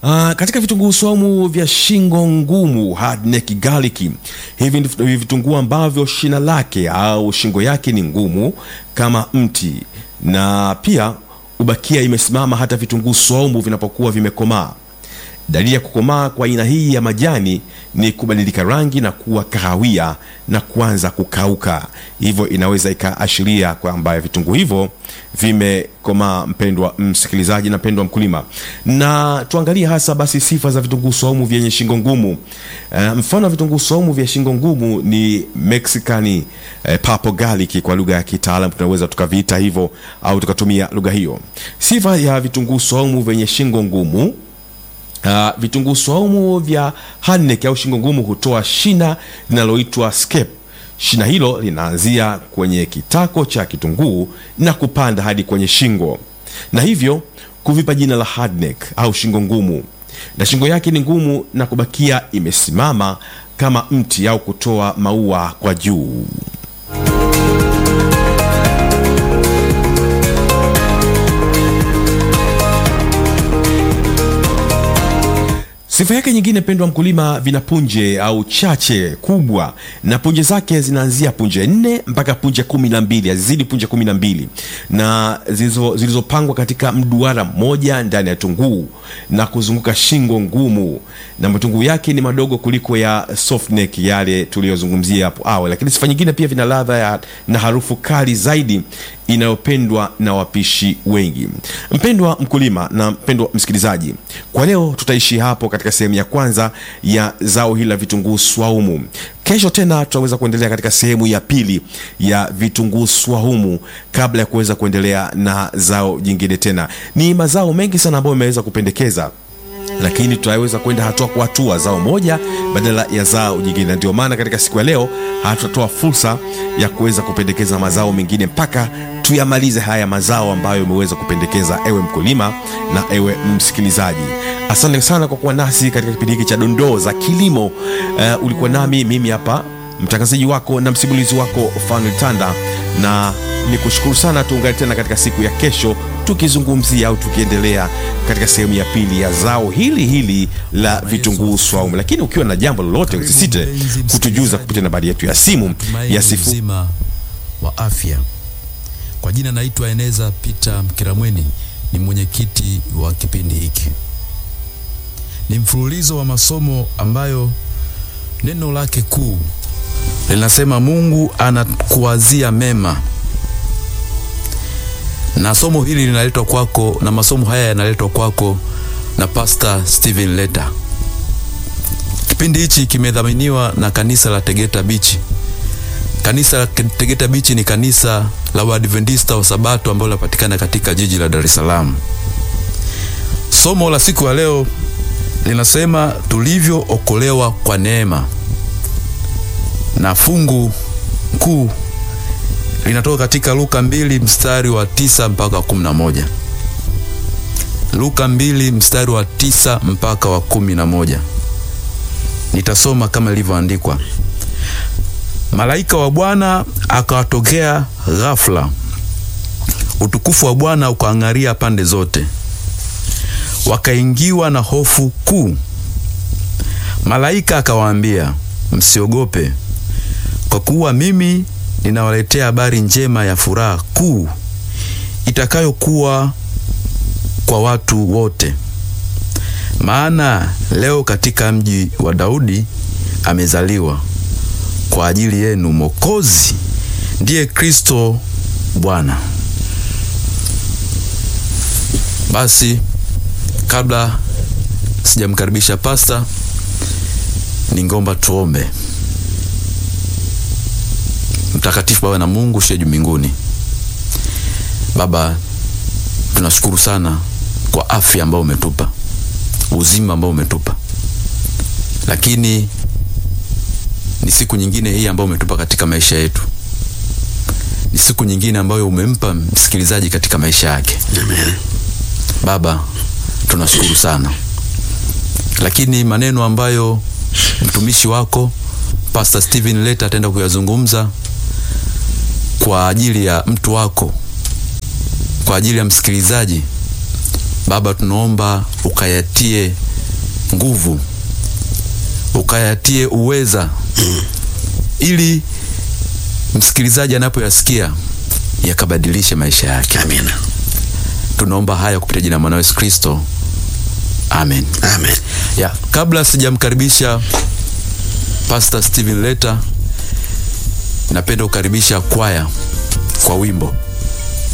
Uh, katika vitunguu saumu vya shingo ngumu hard neck garlic, hivi ni vitunguu ambavyo shina lake au shingo yake ni ngumu kama mti na pia ubakia imesimama hata vitunguu saumu vinapokuwa vimekomaa. Dalili ya kukomaa kwa aina hii ya majani ni kubadilika rangi na kuwa kahawia na kuanza kukauka, hivyo inaweza ikaashiria kwamba vitunguu hivyo vimekomaa. Mpendwa msikilizaji na mpendwa mkulima, na tuangalie hasa basi sifa za vitunguu saumu vyenye shingo ngumu. Uh, mfano wa vitunguu saumu vya shingo ngumu ni Mexican uh, purple garlic kwa lugha ya kitaalam tunaweza tukaviita hivyo au tukatumia lugha hiyo. Sifa ya vitunguu saumu vyenye shingo ngumu Uh, vitunguu saumu vya hardneck au shingo ngumu hutoa shina linaloitwa scape. Shina hilo linaanzia kwenye kitako cha kitunguu na kupanda hadi kwenye shingo, na hivyo kuvipa jina la hardneck au shingo ngumu. Na shingo yake ni ngumu na kubakia imesimama kama mti au kutoa maua kwa juu. Sifa yake nyingine, pendwa mkulima, vina punje au chache kubwa, na punje zake zinaanzia punje nne mpaka punje kumi na mbili hazizidi punje kumi na mbili na zilizopangwa katika mduara mmoja ndani ya tunguu na kuzunguka shingo ngumu, na matunguu yake ni madogo kuliko ya soft neck yale tuliyozungumzia hapo awali. Lakini sifa nyingine pia vina ladha na harufu kali zaidi inayopendwa na wapishi wengi. Mpendwa mkulima na mpendwa msikilizaji, kwa leo tutaishi hapo katika sehemu ya kwanza ya zao hili la vitunguu swaumu. Kesho tena tutaweza kuendelea katika sehemu ya pili ya vitunguu swaumu, kabla ya kuweza kuendelea na zao jingine. Tena ni mazao mengi sana ambayo imeweza kupendekeza lakini tutaweza kwenda hatua kwa hatua, zao moja badala ya zao jingine, na ndio maana katika siku ya leo hatutatoa fursa ya kuweza kupendekeza mazao mengine mpaka tuyamalize haya mazao ambayo umeweza kupendekeza, ewe mkulima na ewe msikilizaji. Asante sana kwa kuwa nasi katika kipindi hiki cha dondoo za kilimo. Uh, ulikuwa nami mimi hapa mtangazaji wako na msimulizi wako Fanuel Tanda, na ni kushukuru sana. Tuungane tena katika siku ya kesho tukizungumzia au tukiendelea katika sehemu ya pili ya zao hili hili la vitunguu swaumu. Lakini ukiwa na jambo lolote, usisite kutujuza kupitia nambari yetu ya simu ya sifu mzima wa afya. Kwa jina naitwa Eneza Peter Mkiramweni, ni mwenyekiti wa kipindi hiki. Ni mfululizo wa masomo ambayo neno lake kuu linasema Mungu anakuwazia mema, na somo hili linaletwa kwako na masomo haya yanaletwa kwako na Pastor Steven Leta. Kipindi hichi kimedhaminiwa na kanisa la Tegeta Beach. Kanisa la Tegeta Beach ni kanisa la Waadventista wa Sabato ambalo linapatikana katika jiji la Dar es Salaam. Somo la siku ya leo linasema tulivyookolewa kwa neema, na fungu kuu linatoka katika Luka mbili mstari wa tisa mpaka wa kumi na moja. Luka mbili mstari wa tisa mpaka wa kumi na moja. Nitasoma kama ilivyoandikwa. Malaika wa Bwana akawatokea ghafla, utukufu wa Bwana ukaang'aria pande zote, wakaingiwa na hofu kuu. Malaika akawaambia, msiogope, kwa kuwa mimi ninawaletea habari njema ya furaha kuu itakayokuwa kwa watu wote. Maana leo katika mji wa Daudi amezaliwa kwa ajili yenu Mwokozi, ndiye Kristo Bwana. Basi kabla sijamkaribisha pasta, ningomba tuombe. Mtakatifu Baba na Mungu uliye juu mbinguni, Baba, tunashukuru sana kwa afya ambayo umetupa, uzima ambao umetupa, lakini ni siku nyingine hii ambayo umetupa katika maisha yetu, ni siku nyingine ambayo umempa msikilizaji katika maisha yake. Amen. Baba, tunashukuru sana, lakini maneno ambayo mtumishi wako Pastor Steven Leta ataenda kuyazungumza kwa ajili ya mtu wako, kwa ajili ya msikilizaji, Baba, tunaomba ukayatie nguvu, ukayatie uweza, ili msikilizaji anapoyasikia yakabadilishe maisha yake. Amina. Tunaomba haya kupitia jina la mwanao Yesu Kristo, amen. Amen. Ya, kabla sijamkaribisha Pastor Steven Leta, napenda kukaribisha kwaya kwa wimbo